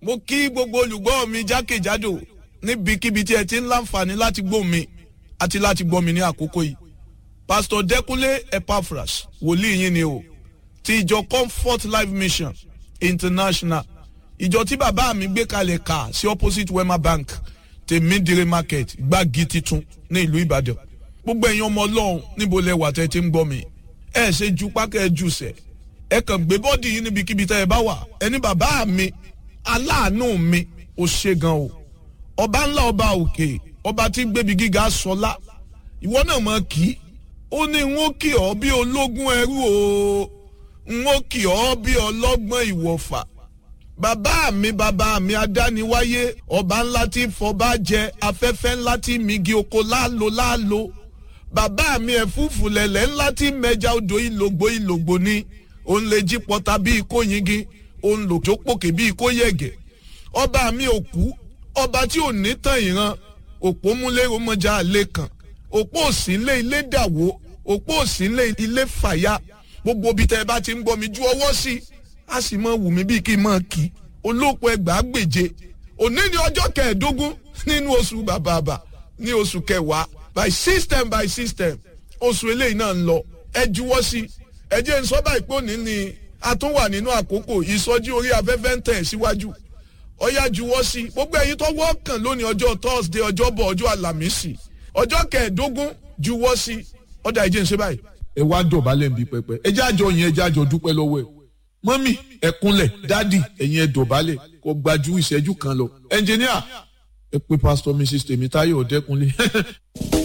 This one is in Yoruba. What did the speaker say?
mo kí gbogbo olùgbọ́ mi jákèjádò níbikíbi tí ẹ ti ń láǹfààní láti gbọ́ mi àti láti gbọ́ mi ní àkókò yìí pastor Dẹ́kúnlé Epaphras wòlíì yín ni o ti ìjọ Comfort Life Mission International ìjọ tí bàbá mi gbé kalẹ̀ kà sí opposite Wema Bank tèmídìrí market gbági titun ní ìlú Ìbàdàn gbogbo ẹ̀yin ọmọ Ọlọ́run níbo lẹ wà tẹ́ ti ń gbọ́ mi ẹ ṣe ju pákẹ́ ẹ jù sẹ̀ ẹ kàn gbé bọ́ọ̀dì yìí níbikíbi tẹ́ ẹ bá wà ẹni bàbá mi aláàánú mi ò ṣe gan o ọba ńlá ọba òkè ọba tí gbébi gíga sọlá ìwọ náà mọ kí ó ní n ó kì ọ́ bí ológun ẹrú o n ó kì ọ́ bí ọlọ́gbọ́n ìwọ̀fà bàbá mi bàbá mi adániwáyé ọba ńlá tí fọba jẹ afẹ́fẹ́ ńlá tí migi oko láàlò láàlò bàbá mi ẹ̀fúùfù lẹ̀lẹ̀ ńlá tí mẹja odò ìlògbò ìlògbò ni òun lè jí pọta bíi kó yingi òun lò tó pòkè bíi kó yẹ̀gẹ̀ ọba mi ò kú ọba tí ò ní tàn ìran òpó múlẹ́rọ mọ́jà àlẹ́ kan òpó òsínlé ilé dàwó òpó òsínlé ilé fàyà gbogbo ibi tẹ́ ẹ bá ti ń gbọ́ mi ju ọwọ́ sí i a sì mọ wù mí bíi kí n mọ kí olóòpọ̀ ẹgbàá gbèje òní ni ọjọ́ kẹẹ̀ẹ́dógún nínú oṣù bàbàbà ní oṣù kẹwàá by system by system oṣù eléyìí náà ń lọ ẹ juwọ́ sí i ẹ jẹ́ n sọ báyìí pé òní ni a tún wà nínú àkókò ìsọjí orí afẹ́fẹ́ ń tẹ̀ síwájú ọyá juwọ́ sí i gbogbo ẹ̀yin tó wọ́ọ̀kàn lónìí ọjọ́ thursday ọjọ́bọ̀ ọjọ́ àlàmísì ọjọ́ kẹẹ̀ẹ́dógún juwọ́ sí i ọ̀dà ẹ jẹ́ n ṣe báyìí. ẹ wá dọ̀bálẹ̀ ń bí pẹpẹ ẹ jẹ́ àjọ yẹn ẹ jẹ́ àjọ dúpẹ́ lọ́wọ́ ẹ̀ mọ́mì ẹ kúnlẹ̀ dádì ẹ̀yin ẹ dọ̀bálẹ̀ kó gbajú ìṣẹ́jú kan lọ ẹnjìníà ẹ pé pásítọ̀ mrs tèmítáyọ̀ ọ̀dẹ́kunlé